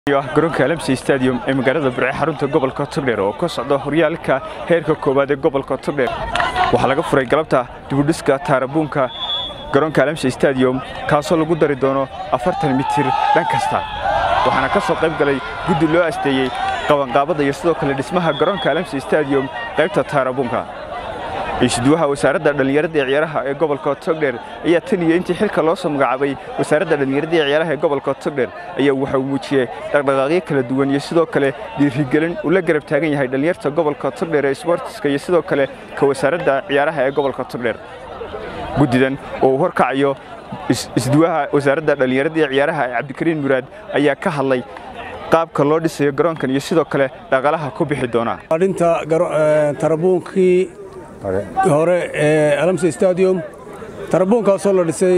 garoonka alamsi stadium ee magaalada burce xarunta gobolka togdheer oo ka socda horyaalka heerka koowaad ee gobolka togdheer waxaa laga furay galabta dibudhiska taarabuunka garoonka alamsi stadium kaasoo lagu dari doono afartan mitir dhan kasta waxaana ka soo qayb galay guddi loo asteeyey qabanqaabada iyo sidoo kale dhismaha garoonka alamsi stadium qaybta taarabuunka isduwaha wasaaradda dhallinyarada ee ciyaaraha ee gobolka togdheer ayaa tan iyo intii xilka loo soo magacaabay wasaaradda dhallinyarada ee ciyaaraha ee gobolka togdheer ayaa waxa uu muujiyey dhaqdhaqaaqyo kala duwan iyo sidoo kale dhiirigelin uu la garab taagan yahay dhallinyarta gobolka togdheer ee sbortiska iyo sidoo kale ka wasaaradda ciyaaraha ee gobolka togdheer guddidan oo uu horkacayo isduwaha wasaaradda dhallinyarada ee ciyaaraha ee cabdikariin muraad ayaa ka hadlay qaabka loo dhisayo garoonkan iyo sidoo kale dhaqaalaha ku bixi doona dhinta tarabuunkii hore ee alamsi stadium tarabuunkaasoo la dhisay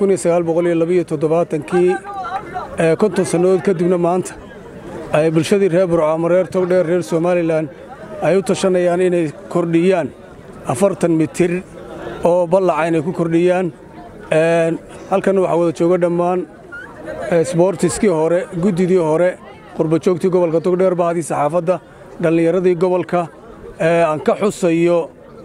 kii konton sannadood kadibna maanta ay bulshadii reer burco ama reer togdheer reer somalilan ay u tashanayaan inay kordhiyaan afartan mitir oo ballaca inay ku kordhiyaan halkanna waxaa wada jooga dhammaan sboortiskii hore guddidii hore qurbajoogtii gobolka togdheer bahadii saxaafadda dhallinyaradii gobolka aan ka xusayo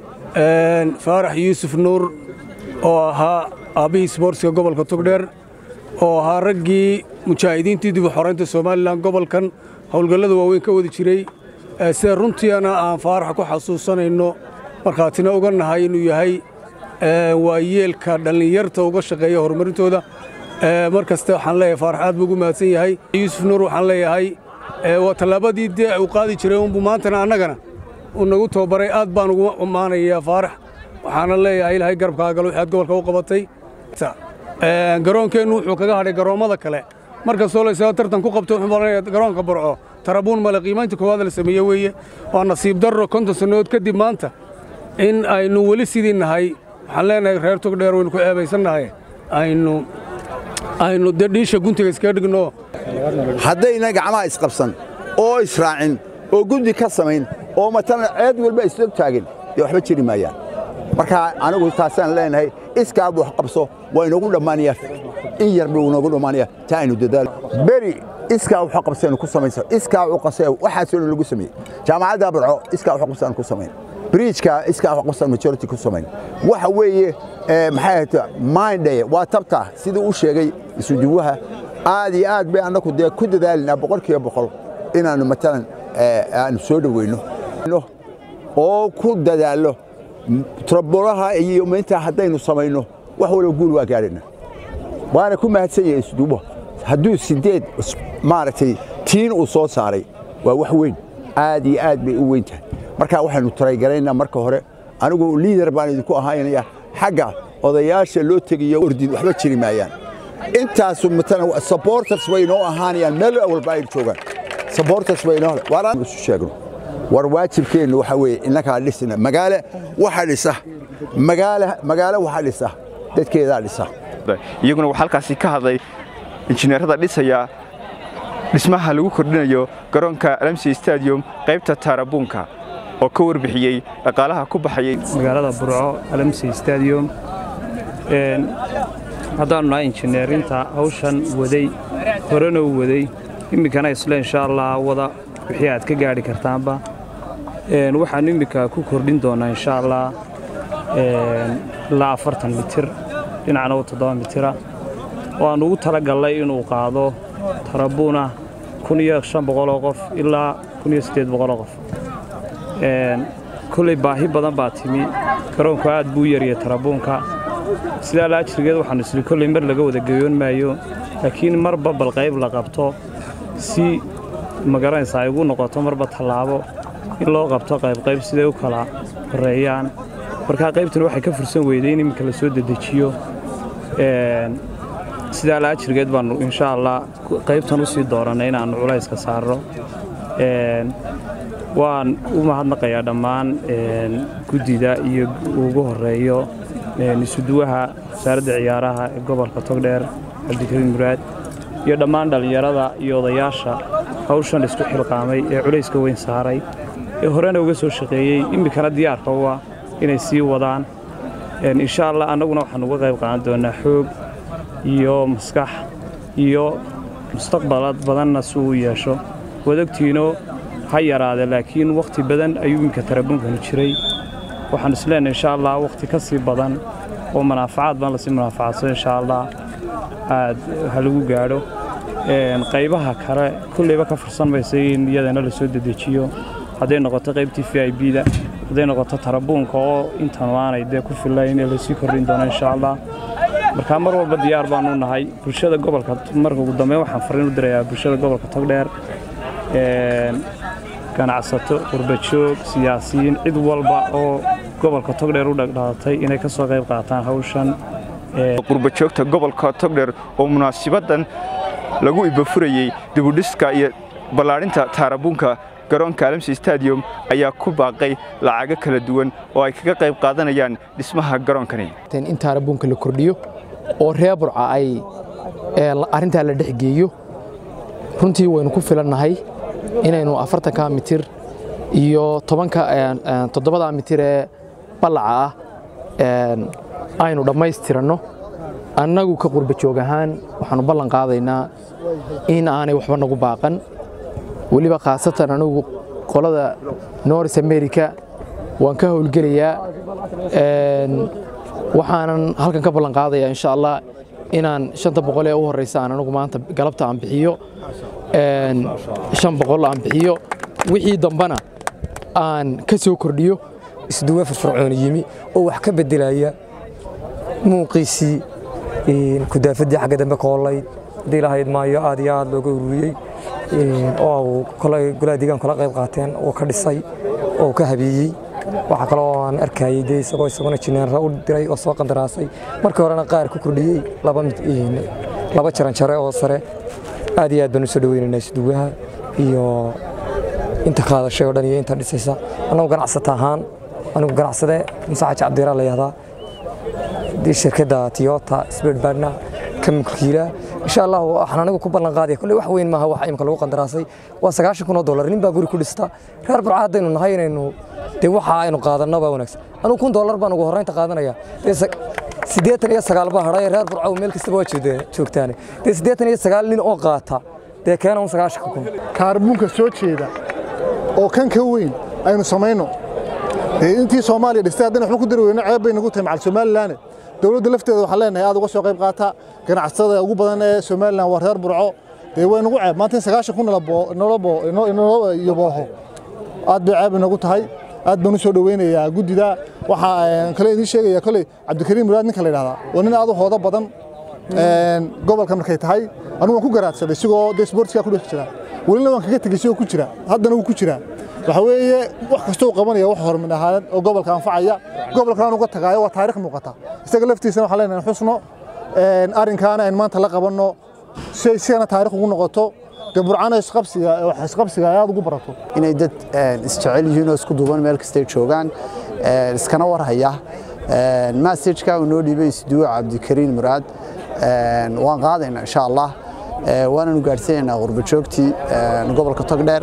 faarax yuusuf nuur oo ahaa aabbihii sboortiska gobolka togdheer oo ahaa raggii mujaahidiintii dib u xoraynta somalilan gobolkan howlgallada waaweyn ka wadi jiray sida runtiina aan faaraxa ku xasuusanayno markhaatina uga nahay inuu yahay waayeelka dhallinyarta uga shaqeeya horumarintooda mar kasta waxaan leeyahay faarax aad buu ugu mahadsan yahay yuusuf nuur waxaan leeyahay waa tallaabadii dee uu qaadi jiray unbu maantana annagana uu nagu tababaray aad baan ugu ammaanayaa faarax waxaana leeyahay ilaahay garabkaagal waxaad gobolka u qabatay garoonkeennu wuxuu kaga hadhay garoommada kale mar kastoo laysaga tartan ku qabto wuxuu garoonka burco tarabuun male qiimaynta koowaad la sameeye weeye waa nasiib darro konton sannadood kadib maanta in aynu weli sidii nahay waxaan leenahay reer togdheer waynu ku eebaysannahay aynu aynu dee dhiisha guntiga iskaga dhigno haddayna gacmaha isqabsan oo israacin oo guddi ka samayn oo matalan ceed walba isla taagin dee waxba jiri maayaan marka anigu taasaan leenahay iskaa wax qabso waa inoogu dhammaanaya in yar buu inoogu dhammaanaya taa aynu dadaalo beri iskaa wax qabsaynu ku samaysa iskaa wax qabsay waxaasoo dhan lagu sameeyey jaamacadda burco iskaa wax qabsaynu ku samayn bridgeka iskaa wax qabsan majority ku samayn waxa weeye maxay ahayd minday waa tabta sidii u sheegay isuduwaha aad iyo aad bay annagu dee ku dadaalinaa boqolkiiba boqol inaannu matalan aanu soo dhoweyno oo ku dadaallo trabolaha iyo mayntaa haddaynu samayno wax walba guul waa gaadhayna waana ku mahadsan yahay isduubo hadduu sideed maaragtay tiin uu soo saaray waa wax weyn aad iyo aad bay u weyn tahay marka waxaynu taraygalaynaa marka hore anigu liidar baan idinku ahaynaya xagga odayaasha loo tegiyo ordid waxba jiri maayaan intaasu matalan supporters way inoo ahaanayaan meel walba ay joogaan supporters way inoo waaraan isu sheegno war waajibkeennu waxa weeye innakaa dhisna magaale waxa dhisa magaale magaale waxa dhisa dadkeedaa dhisa iyaguna waxaa halkaasi ka hadlay injineerada dhisaya dhismaha lagu kordhinayo garoonka alamsi stadium qaybta taarabuunka oo ka warbixiyey dhaqaalaha ku baxayay magaalada burco alamsi stadium haddaannu nahay injineerinta hawshan waday horena u waday iminkana isle insha allah wada wixii aad ka gaadhi kartaanba waxaannu imminka ku kordhin doonnaa insha allah ilaa afartan mitir dhinacna u toddoba mitira oo aan ugu tala gallay inuu qaado tarabuuna kun iyo shan boqoloo qof ilaa kun iyo siddeed boqoloo qof kolley baahi badan baa timi garoonku aad buu u yariyay tarabuunka sidaa laajirgeed waxaannu isli kolley mar laga wada geyoon maayo laakiin marba bal qayb la qabto si magaranaysa ay ugu noqoto marba tallaabo in loo qabto qaybqayb siday u kala horreeyaan markaa qaybtuna waxay ka fursan weyday in iminka la soo dedejiyo sidaa laajirgeed baannu insha allah qaybtan u sii doorannay inaannu culayska saarno waan u mahadnaqayaa dhammaan guddida iyo ugu horreeyo isuduwaha wasaaradda ciyaaraha ee gobolka togdheer cabdikariin muraad iyo dhammaan dhallinyarada iyo odayaasha hawshan isku xilqaamay ee culayska weyn saaray ee horena uga soo shaqeeyey iminkana diyaarka u ah inay sii wadaan insha allah annaguna waxaan uga qayb qaadan doonnaa xoog iyo maskax iyo mustaqbalad badanna si uu yeesho wadagtiino ha yaraade laakiin wakhti badan ayuu iminka tarabuunkani jiray waxaan isleenahay insha allah wakhti ka sii badan oo manaafacaad baan lasii manaafacadsado insha allah aad ha lagu gaadho qaybaha kale kulleyba ka fursan maysa in iyadana la soo dedejiyo hadday noqoto qaybtii v i b da hadday noqoto tarabuunka oo intan aanay dee ku fillayn ee lasii kordhin doono insha allah markaa mar walba diyaar baanu nahay bulshada gobolka marka ugu dambeyn waxaan fariin u dirayaa bulshada gobolka togdheer ganacsato qurbajoog siyaasiyiin cid walba oo gobolka togdheer u dhagdhaatay inay ka soo qayb qaataan hawshan qurbajoogta gobolka togdheer oo munaasibadan lagu ibafurayey dibudhiska iyo ballaadhinta taarabuunka garoonka alamsi stadium ayaa ku baaqay lacago kala duwan oo ay kaga qayb qaadanayaan dhismaha garoonkani in taarabuunka la kordhiyo oo reer burca ay arrintaa la dhexgeeyo runtii waynu ku filannahay inaynu afartanka mitir iyo tobanka toddobada mitir ee ballaca ah aynu dhammaystiranno annagu ka qurbajoog ahaan waxaannu ballan qaadaynaa in aanay waxba nagu baaqan weliba khaasatan anigu qolada north america waan ka howlgelayaa waxaanan halkan ka ballan qaadayaa insha allah inaan shanta boqol ee u horreysa aan anigu maanta galabta aan bixiyo shan boqol aan bixiyo wixii dambana aan ka soo kordhiyo isduwe firfircooni yimi oo wax ka beddelaya muuqiisii kudaafadii xagga dambe koolayd haddii lahayd maayo aad iyo aad looga ururiyey oo golaha deegaanku la qayb qaateen oo ka dhisay oo ka habeeyey waxaa kaloo aan arkayey dee isagoo isaguna jineera u diray oo soo qandaraasay markii horena qaar ku kordhiyey laba jaranjare oo sare aad iyo aad baan u soo dhaweynaynaa isduwaha iyo inta qaadashay oo dhan iyo inta dhisaysa annagu ganacsata ahaan anigu ganacsade muuse xaaji cabdiraa la yahdaa shirkadda tiyota sbird badna ka mulkiila insha allah waxaan anigu ku ballan qaadaya kolley wax weyn maaha waxa imika lagu qandaraasay waa sagaashan kun oo dollar nin baa guri ku dhista reer burca haddaynu nahay inaynu dee waxa aynu qaadanno baa wanaagsan anigu kun dollar baan ugu horreynta qaadanaya siddeetan iyo sagaal baa hadhay reer burca meel kastaba waa joogtaane dee siddeetan iyo sagaal nin oo qaata dee keena un sagaashan kun kaarbuunka soo jeeda oo kan ka weyn aynu samayno intii soomaaliya dhistay haddana waxba ku dari weyno ceeb bay nagu tahay macal somalilan dowladda lafteeda waxaan leenahay aad uga soo qayb qaata ganacsatada ugu badan ee somalilan waa reer burco dee way nagu ceeb maanta in sagaashan kun inoo yabooho aad bay ceeb inagu tahay aad baan u soo dhoweynayaa guddida waxaa kale idiin sheegaya koley cabdikariim muraad ninka la yidhahdaa waa nin aad u hoodo badan gobolka markay tahay anigu waan ku garaadsaday isigoo dee sportiska ku dhex jira welina waan kaga tegey isigoo ku jira haddana wuu ku jiraa waxa weeye wax kasta uu qabanaya wax hormin ahaaneed oo gobolka anfacaya gobolkan uga tagaayo waa taarikh muuqata isaga laftiisana waxaan leenahay xusno arrinkaana aynu maanta la qabanno si ay sigana taarikh ugu noqoto dee burcana isqabsiga wax isqabsiga ay aad ugu barato inay dad isjecel yihiin oo isku duuban meel kastay joogaan iskana warhaya masajka uu noo dhiibay isduwa cabdikariin muraad waan qaadaynaa insha allah waananu gaadhsiinaynaa qurbajoogtii gobolka togdheer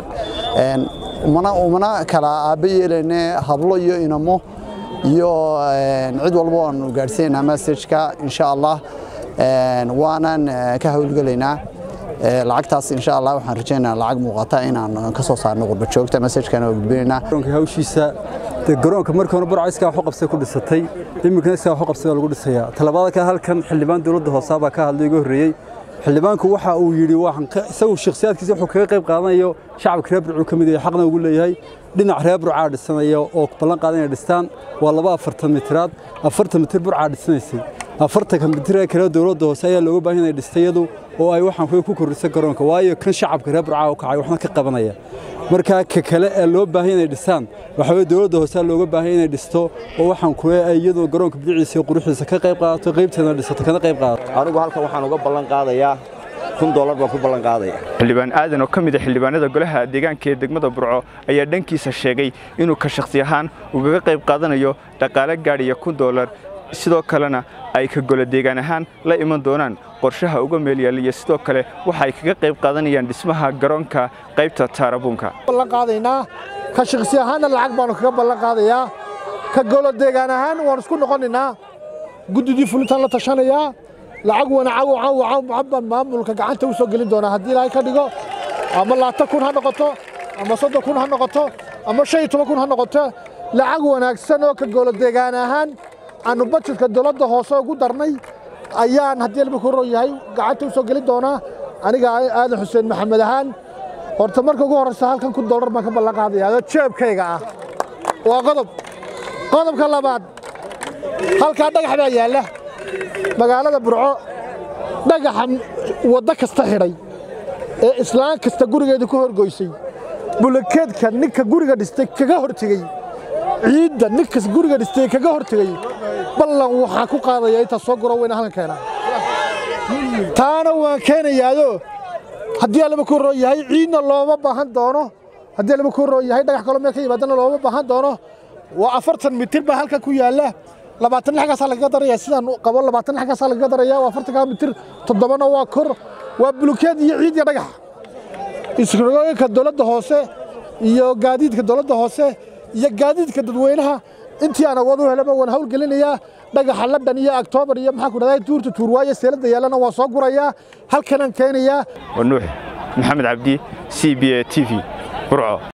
umana kala aabba yeelayne hablo iyo inamo iyo cid walba waanu gaadhsiinaynaa masajka insha allah waanan ka howlgelaynaa lacagtaas insha allah waxaan rajaynayaa lacag muuqata inaan ka soo saarno qurbajoogta masajkana waa gudbinaynaa hawshiisa garoonka markii hore burca iskaa waxu qabsay ku dhisatay iminkana iskaa waxu qabsay baa lagu dhisayaa talabaada ka halkan xildhibaan dowladda hoosaa baa ka hadlay iga horreeyey xildhibaanku waxa uu yidhi isagu shakhsiyaadkiisa wuxuu kaga qayb qaadanayo shacabka reer burcuu ka mid yahay xaqna ugu leeyahay dhinac reer burcaa dhisanaya oo ballan qaadan inay dhistaan waa laba afartan mitiraad afartan mitir burcaa dhisanaysay afartanka mitir ee kale dowladda hoose ayaa looga baahan inay dhista iyadu oo ay waxaan ku kordhisa garoonka waayo kan shacabka reer burcaa u kacay waxna ka qabanaya markaa ka kale ee loo baahan inay dhisaan waxa weye dowladda hoose looga baahan inay dhisto oo waxaan kule ay iyadoo garoonka bidiciisa iyo quruxiisa ka qayb qaadato qaybteedana dhisato kana qayb qaadato anigu halkan waxaan uga ballan qaadayaa kun dollar baan ku ballan qaadaya xildhibaan aadan oo ka mid a xildhibaanada golaha deegaanka ee degmada burco ayaa dhankiisa sheegay inuu ka shakhsi ahaan ugaga qayb qaadanayo dhaqaale gaadhaya kun dollar sidoo kalena ay ka golo deegaan ahaan la iman doonaan qorshaha uga meel yaaliya sidoo kale waxa ay kaga qayb qaadanayaan dhismaha garoonka qaybta taarabuunka ballan qaadaynaa ka shakhsi ahaanna lacag baanu kaga ballan qaadayaa ka golo deegaan ahaan waan isku noqonaynaa guddidii fulintaan la tashanayaa lacag wanacago baan maamulka gacanta u soo gelin doonaa haddii ilaahay ka dhigo ama labaatan kun ha noqoto ama soddon kun ha noqoto ama shan iyo toban kun ha noqoto lacag wanaagsan oo ka goolo deegaan ahaan aanu bajetka dowladda hoose ugu darnay ayaan haddii alba ku ron yahay gacanta u soo gelin doonaa aniga aadan xuseen maxamed ahaan horta marka ugu horreysa halkan kun dollar baan ka ballan qaadayaa jeebkayga ah waa qodob qodobka labaad halkaa dhagax baa yaalla magaalada burco dhagaxa waddo kasta xidhay ee islaan kasta gurigeeda ku horgoysay bulakeedka ninka guriga dhistay kaga hortegey ciidda ninkas guriga dhistay kaga hortegey ballan waxaa ku qaadaya intaa soo guro weyna halkan keenaa taana waan keenayaado haddii allaba ku roon yahay ciidna looma baahan doono haddii allaba ku roon yahay dhagax kaloo meel ka yimaadana looma baahan doono waa afartan mitir baa halkan ku yaalla labaatan lixgaasaa lagaga daraya sidaan qabo labaatan lixgaasaa lagaga daraya waa afartankaa mitir toddobana waa kor waa bulukeed iyo ciid iyo dhagax isrogooyinka dowladda hoose iyo gaadiidka dowladda hoose iyo gaadiidka dadweynaha intii aan awood u helaba waan hawlgelinayaa dhagaxa ladhan iyo aktoobar iyo maxaa ku dhahdaa tuurta tuurwaayo seelada yaallana waa soo gurayaa halkanaan keenayaa waa nuux maxamed cabdi c b a t v burco